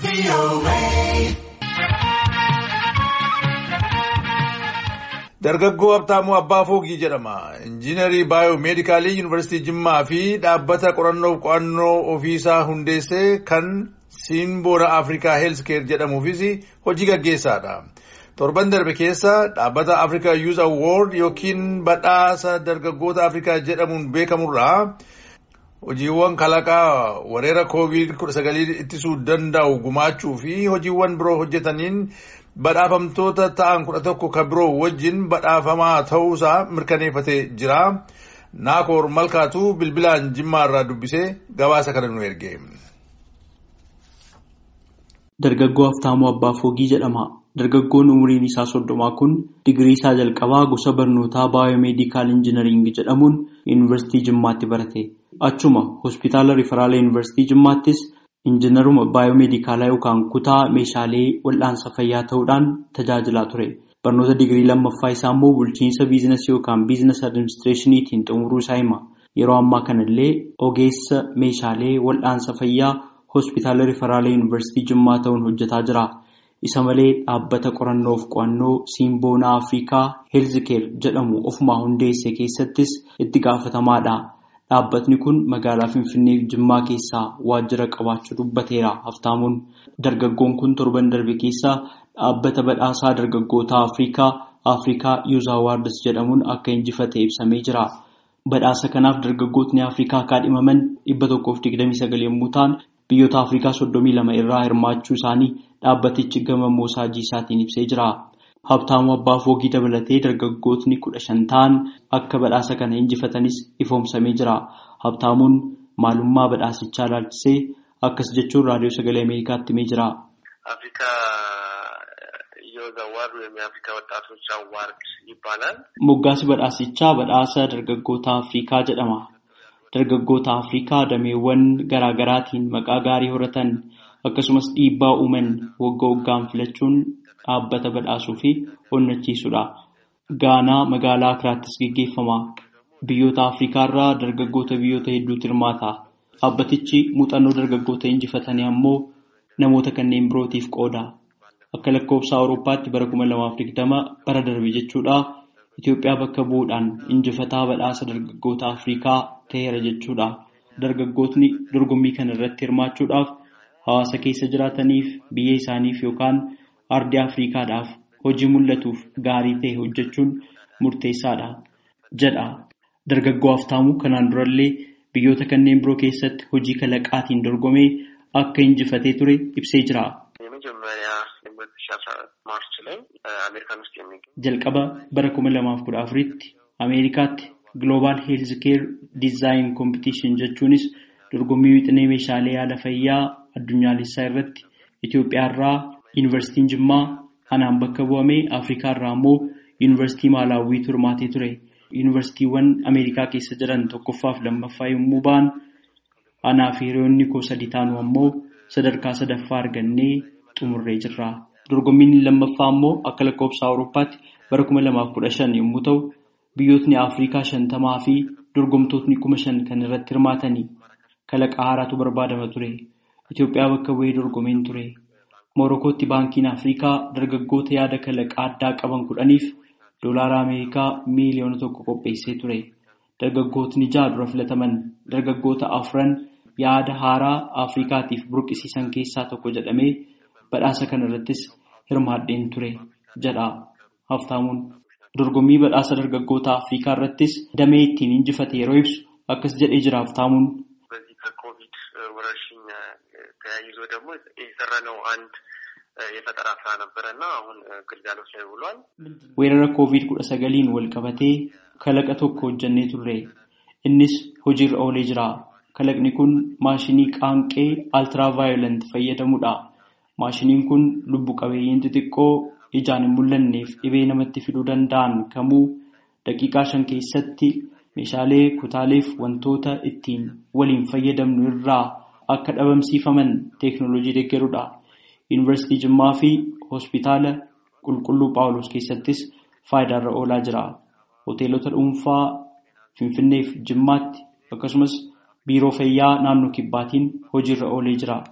Dargaggoo Habtaamuu Abbaa Foogii jedhama. Injiinarii Baayoomeedikaalii Yuunivarsiitii Jimmaa fi dhaabbata qorannoo fi qo'annoo ofiisaa hundeessee kan Siinboora Afrikaa Heelskeer jedhamuufis hojii gaggeessaadha. Torban darbe keessa dhaabbata Afrikaa Youth Award yookiin badhaasa dargaggoota Afrikaa jedhamuun beekamurraa hojiiwwan kalaqaa weerara COVID-19 ittisuu danda'u gumaachuu fi hojiiwwan biroo hojjetaniin badhaafamtoota ta'an kudha tokko kan biroo wajjin badhaafamaa ta'uusaa mirkaneeffatee jira. Naakoor Malkaatu bilbilaan Jimmaa irraa dubbisee gabaasa kana nu erge. Dargaggoo Haftaamuu Abbaa Foogii jedhama. Dargaggoon umriin isaa soddomaa kun digirii isaa jalqabaa gosa barnootaa baayoomeedikaal injinariingii jedhamuun yuunivarsiitii Jimmaatti barate. Achuma hospitaala Riferaala yuunivarsiitii Jimmaattis injinaruma baayoomeedikaalaa yookaan kutaa meeshaalee wal'aansa fayyaa ta'uudhaan tajaajilaa ture. Barnoota digirii lammaffaa isaa immoo bulchiinsa biizinasii yookaan biizinas adiministireeshiniitiin xumuruu isaa hima. Yeroo ammaa kanallee ogeessa meeshaalee wal'aansa fayyaa hospitaala Riferaala yuunivarsiitii Jimmaa ta'uun hojjetaa jira. Isa malee dhaabbata qorannoof qo'annoo Siinboonaa Afrikaa Heelzikeer jedhamu ofumaa hundeesse keessattis itti gaafatamaadha. Dhaabbatni kun magaalaa Finfinnee fi Jimmaa keessaa waajjira qabaachuu dubbateera. Haftaamuun dargaggoon kun torban darbe keessaa dhaabbata badhaasaa dargaggoota Afrikaa Afrikaa Youth Awards jedhamuun akka injifate ibsamee jira. Badhaasa kanaaf dargaggootni Afrikaa kaadhimaman dhibba tokkoof digdamii sagal yommuu ta'an biyyoota Afrikaa soddomii lama irraa hirmaachuu isaanii dhaabbatichi gama moosaajii isaatiin ibsee jira. Habtaamuu Abbaa Foogii dabalatee dargaggootni kudha shan ta'an akka badhaasa kana injifatanis ifoomsamee jira. Habtaamuun maalummaa badhaasichaa ilaalchisee akkas jechuun raadiyoo sagalee Ameerikaatti himee jira. Moggaasi badhaasichaa badhaasa dargaggoota Afrikaa jedhama. Dargaggoota Afrikaa dameewwan garaa garaatiin maqaa gaarii horatan akkasumas dhiibbaa uuman waggaa waggaan filachuun dhaabbata badhaasuu fi onnachiisudha. Gaanaa magaalaa Akiraattis gaggeeffama. Biyyoota Afrikaa irraa dargaggoota biyyoota hedduutu hirmaata. Dhaabbatichi muuxannoo dargaggoota injifatanii ammoo namoota kanneen birootiif qooda. Akka lakkoofsa Awurooppaatti bara kuma lamaaf digdama bara darbe jechuudha. Itoophiyaa bakka bu'uudhaan injifataa badhaasa dargaggoota Afrikaa ta'eera jechuudha. Dargaggootni dorgommii kana irratti hirmaachuudhaaf hawaasa keessa jiraataniif biyya isaaniif yookaan ardii Afrikaadhaaf hojii mul'atuuf gaarii ta'e hojjechuun murteessaadha jedha. Dargaggoo Haftaamuu kanaan durallee biyyoota kanneen biroo keessatti hojii kalaqaatiin dorgomee akka injifatee ture ibsee jira. Jalqaba bara kuma lamaaf kudha afuritti Ameerikaatti Global Health Care Design Competition jechuunis dorgommii wixinee meeshaalee yaala fayyaa addunyaalessaa irratti Itoophiyaa irraa Yuunivarsiitiin Jimmaa anaan bakka bu'amee Afrikaa irraa immoo Yuunivarsiitii Maalaawwiitu hirmaatee ture. Yuunivarsiitiiwwan Ameerikaa keessa jiran tokkoffaa fi lammaffaa yommuu ba'an anaa fi hiriyoonni koo sadi taanu ammoo sadarkaa sadaffaa argannee xumurree jirra. Dorgommiin lammaffaa immoo akka lakkoofsa Awurooppaatti bara kuma lamaaf kudha shan yommuu ta'u biyyootni Afrikaa shantamaa fi dorgomtootni kuma shan kan irratti hirmaatanii kalaqa haaraatu barbaadama ture. Itoophiyaa bakka bu'ee dorgomeen ture. Morokootti baankiin Afrikaa dargaggoota yaada kalaqaa addaa qaban kudhaniif doolaara Ameerikaa miiliyoona tokko qopheessee ture. Dargaggootni ja'a dura filataman dargaggoota afran yaada haaraa Afrikaatiif burqisiisan keessaa tokko jedhamee badhaasa kana irrattis hirmaadheen ture jedha Haftaamuun. Dorgommii badhaasa dargaggoota Afrikaa irrattis damee ittiin injifate yeroo ibsu akkas jedhee jira Haftaamuun. ተያይዞ ደግሞ የሰራነው አንድ የፈጠራ ስራ ነበረ እና አሁን ግልጋሎት ላይ ውሏል። weerara koovid kudha sagaliin wal qabatee kalaqa tokko hojjannee turre innis hojiirra oolee jira kalaqni kun maashinii qaanqee altiraavaayolent fayyadamudha maashiniin kun lubbu qabeeyyiin xixiqqoo ijaan hin mul'anneef dhibee namatti fiduu danda'an kamuu daqiiqaa shan keessatti meeshaalee kutaaleef wantoota ittiin waliin fayyadamnu irraa akka dhabamsiifaman teeknooloojii deeggarudha. Yuunivarsiitii Jimmaa fi hospitaala qulqulluu Phaawulos keessattis faayidaarra oolaa jira. Hoteelota dhuunfaa Finfinnee fi Jimmaatti akkasumas biiroo fayyaa naannoo kibbaatiin hojiirra oolee jira.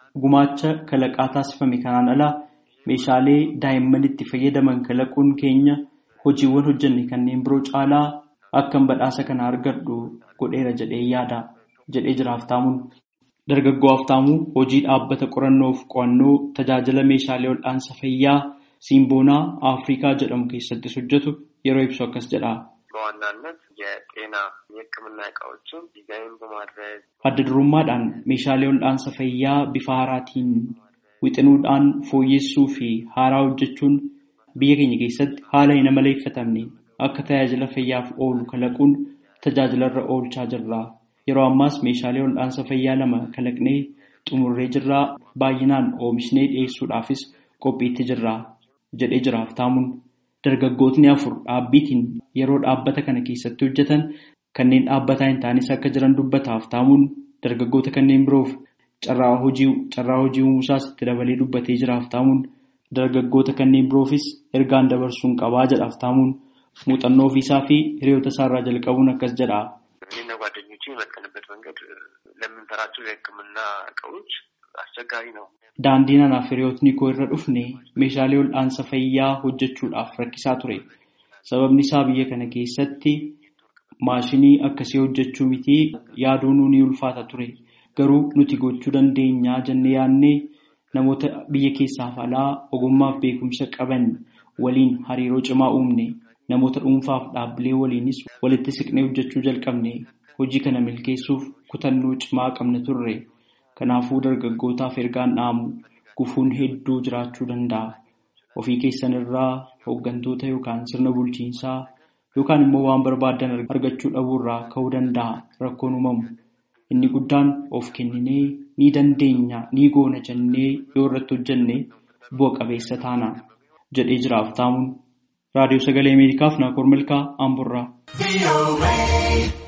gumaacha kalaqaa taasifame kanaan ala meeshaalee daa'imman itti fayyadaman kalaquun keenya hojiiwwan hojjenne kanneen biroo caalaa akkan badhaasa kana argadhu godheera jedhee yaada jedhee jira Haftaamuun. Dargaggoo Haftaamuu hojii dhaabbata qorannoof qo'annoo tajaajila meeshaalee wal'aansa fayyaa Simboonaa Afrikaa jedhamu keessattis hojjetu yeroo ibsu akkas jedha. በዋናነት የጤና የሕክምና እቃዎችን ዲዛይን በማድረግ Adda durummaadhaan meeshaalee wal'aansa fayyaa bifa haaraatiin wixinuudhaan fooyyessuu fi haaraa hojjechuun biyya keenya keessatti haala hin amaleeffatamne akka tajaajila fayyaaf oolu kalaquun tajaajilarra oolchaa jirra. Yeroo ammaas meeshaalee wal'aansa fayyaa lama kalaqnee xumurree jirraa baay'inaan oomishnee dhiyeessuudhaafis qophiitti jirra jedhee jira Haftaamuun. Dargaggootni afur dhaabbiitiin yeroo dhaabbata kana keessatti hojjetan kanneen dhaabbataa hin taanes akka jiran dubbata Haftaamuun dargaggoota kanneen biroof carraa hojii uumusaas itti dabalee dubbatee jira Haftaamuun. Dargaggoota kanneen biroofis ergaan dabarsuun qabaa jedha Haftaamuun. Muuxannoo ofiisaa fi hiriyoota isaarraa jalqabuun akkas jedha. እኔና ጓደኞቼ የመጠንበት መንገድ ለምንሰራቸው የሕክምና እቃዎች አስቸጋሪ ነው። Daandiin anaaf hiriyootni koo irra dhufne meeshaalee wal'aansa fayyaa hojjechuudhaaf rakkisaa ture. Sababni isaa biyya kana keessatti maashinii akkasii hojjechuu miti yaaduun ni ulfaata ture. Garuu nuti gochuu dandeenyaa jennee yaadnee namoota biyya keessaaf alaa ogummaaf beekumsa qaban waliin hariiroo cimaa uumne. Namoota dhuunfaaf dhaabbilee waliinis walitti siqnee hojjechuu jalqabne. Hojii kana milkeessuuf kutannoo cimaa qabna turre. Kanaafuu dargaggootaaf ergaan dhaamu gufuun hedduu jiraachuu danda'a. Ofii keessan irraa hooggantoota yookaan sirna bulchiinsaa yookaan immoo waan barbaadan argachuu dhabuurraa ka'uu danda'a rakkoon uumamu. Inni guddaan of kenninee ni dandeenya ni goona jennee yoo irratti hojjenne bu'a qabeessa taana jedhee jira Haftaamuun. Raadiyoo Sagalee Ameerikaaf Naakoor Milkaa Amburraa.